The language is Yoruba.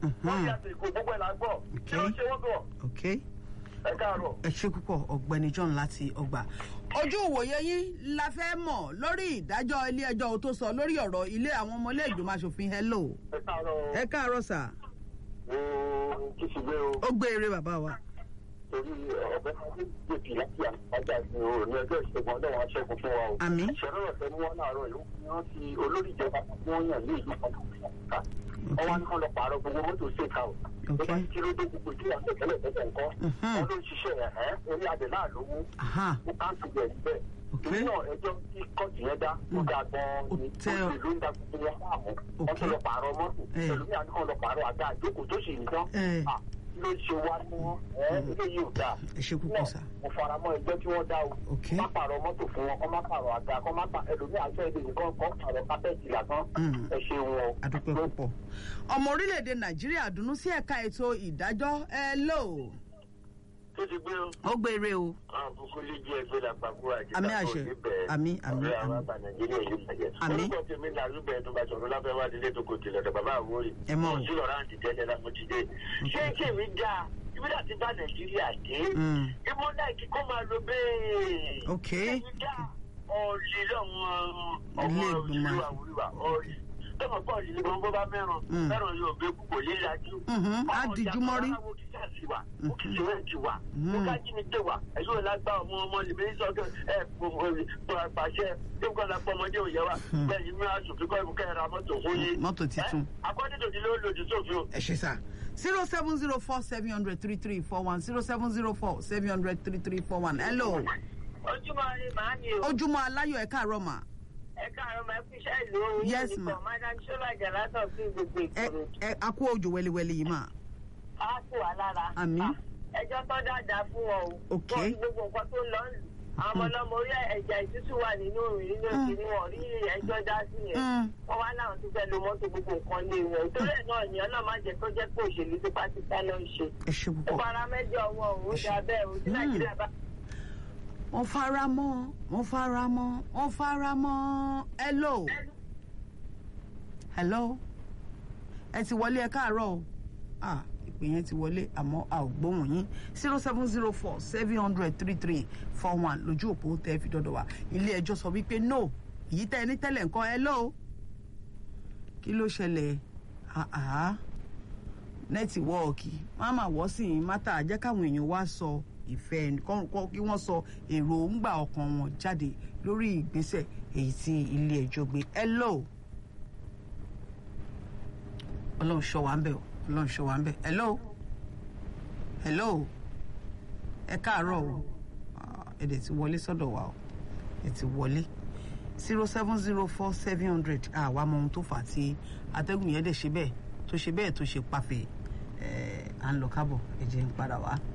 wọ́n yà sí ìkó gbogbo ẹ̀ là ń gbọ́ kí ló ṣe wọ́n bọ̀ ok ẹ káàárọ̀. ẹ ṣe púpọ̀ ọ̀gbẹ́ni john láti ọgbà. ojú ìwòye yín la fẹ́ mọ̀ lórí ìdájọ́ ilé ẹjọ́ tó sọ lórí ọ̀rọ̀ ilé àwọn ọmọ ilé ìgbìmọ̀ asòfin hello. ẹ káàárọ̀ ẹ káàárọ̀ sà ooo kí sì gbé o ó gbé eré bàbá wa. torí ọ̀bẹ gbèpì láti àgbàjà ní o ní ẹgbẹ́ ìṣègùn ọlọ́run aṣẹ́gun fún wa o. àmì ìṣẹ̀rọ̀ ọ̀fẹ́ ni wọ́n láàárọ̀ yìí wọ́n ti olórí ìjọba tí wọ́n yàn ní ìlú kan ká wọ́n wá ní kán lọ pààrọ̀ gbogbo mọ́tò ṣèkà o. tó bá kí ló dé gbogbo ìdílé àti ìtẹ́lẹ̀ tẹ́lẹ̀ nǹkan wọ́n ló ń ṣiṣẹ́ ẹ̀ ẹ́ orí adẹ̀ náà lówó aha ó káńtì bẹ̀ níbẹ̀. Ok. torí náà ẹjọ́ tí kọ́ọ̀tù yẹn dá ó ga gan-an Ó ni tẹ́ ọ- ó ló ń da gbogbo wọn láàmú wọ́n Ok. tún lọ pààrọ̀ mọ́tò Eh. ẹlòmíà ní kán lọ pààrọ̀ àga àjókòó tó sì ń dán Eh. Ah, kí ló ṣe wá ní wọn ẹ eléyìí ò dáa ẹ ṣe púpọ̀ sà. mo fara mọ́ ẹgbẹ́ tí wọ́n dá o Ok. má pààrọ̀ mọ́tò fún wọn kọ́ má pààrọ̀ àga kọ́ má pààrọ̀ ẹlòmíà sọ èdè nìkan kọ́ pààrọ̀ kápẹ́ẹ̀tì lásán Mm. ẹ ṣe wọn o. adúpẹ́ púpọ̀. ọmọ orílẹ̀-èdè nàìjíríà dùnnú sí ẹ̀ka ètò ìdájọ́ hello tó ti gbé o. ó gbé eré o. àbùkù lè jẹ́ ẹgbẹ́ làpapọ̀ àti Àmì àṣẹ. Àmì, àmì, ọ̀rẹ́ àwọn àmì. àgbà nàìjíríà yìí bàjẹ́. Àmì. orúkọ tèmi là rúbẹ̀ tó bá sọ̀rọ̀ láfẹ́ wá délé tó kò tilẹ̀ tó bàbá àwòrì. Ẹ mọ̀ o. mo sí lọ́ra àǹtí tẹ́lẹ̀ la mo ti dé. ṣé kèmí dáa ibi dà ti bá nàìjíríà dé. Mm. ìmọ̀ náà kí kó máa lo bẹ́ẹ̀. Ok. kèmí dáa ọ̀lì lọ́wọ́ ọmọ Ilé ìgbìmọ̀. òṣèlú àwòrán ọ̀lì. tọ́mọ̀ pọ̀ ọ̀lì ni wọ́n bó bá mẹ́ràn Mm. mẹ́ràn yóò gbé kúkò lílájú. Mhm, á dijú mọ́rí. Mm. ẹ̀yọ́ lágbá ọmọ ọmọ lèmi sọ́kẹ́ ẹ̀ pàṣẹ tó kọ́ la pọ́ ọmọdé òye wa bẹ́ẹ̀ yìí mi àṣòfin kọ́ ẹ̀kú kẹ́ra mọ́tò fún yín. mọ́tò titun. akọ́dédòdì ló lòdì sófin o. ẹ ṣe sá zero seven zero four seven hundred three three four one zero seven zero four seven hundred three three four one hello ojúmọ́ rí màá ní o ojúmọ́ aláyọ̀ ẹ káàárọ̀ mà ẹ káàárọ̀ máa fi iṣẹ́ ìlú orin Yes, ma. madam sọlájà látọ̀ sí gbogbo ẹ ìkòrò ẹ a kú òjò wẹliwẹli yìí mà á kù wá lára. Àmín. Ah, ẹjọ́ tó dáadáa fún wọn o. Ok. wọ́n ní gbogbo nǹkan tó ń lọ lù. àwọn ọmọ ọlọ́mọ orí ẹ̀jẹ̀ ìtútù wà nínú òrìn nínú òsì ni wọ́n rí ẹjọ́ dá sí yẹn. Mm. wọ́n wá láwọn tó fẹ́ lo mọ́tò gbogbo nǹkan lé wọn. torí ẹ̀ náà ni ọlọ́run má jẹ́ kó jẹ́ pé òṣèlú tó bá ti sá lọ ń ṣe. ẹ ṣe ó púpọ̀ fara mẹ́jọ wọn ò ó dà bẹ́ẹ̀ o tí Mm. nàìjíríà bá wọ́n fara mọ́ wọ́n fara mọ́ wọ́n fara mọ́ hello hello ẹ ti wọlé ẹ káàárọ̀ o ah ìpè yẹn ti wọlé àmọ́ a ò gbóhùn yín zero seven zero four seven hundred three three four one lójú òpó tẹ́ fi dọ́dọ̀ wá ilé ẹjọ́ sọ wípé no èyí tẹ́ ẹ ní tẹ́lẹ̀ nǹkan hello kí ló ṣẹlẹ̀ ah ah nẹ́tíwọ́ọ̀kì máma wọ́ sí i mátà jẹ́ káwọn èèyàn wá sọ ìfẹ́ ẹni- kọ́- kọ́- kí wọ́n sọ èròǹgbà ọkàn wọn jáde lórí ìgbésẹ̀ èyí tí ilé ẹjọ́ gbé hello ọlọ́run ṣọ́ wa ń bẹ̀ o ọlọ́run ṣọ́ wa ń bẹ̀ hello hello ẹ káàárọ̀ o Ah, ẹ dẹ̀ ti wọlé sọ́dọ̀ wa o ẹ ti wọlé zero seven zero four seven hundred àwa mọ ohun tó fà á tí atẹ́gùn yẹn dẹ̀ ṣe bẹ́ẹ̀ tó ṣe bẹ́ẹ̀ tó ṣe pàfẹ́ ẹ̀ à ń lọ kábọ̀ ẹ jẹ́ ń padà wá.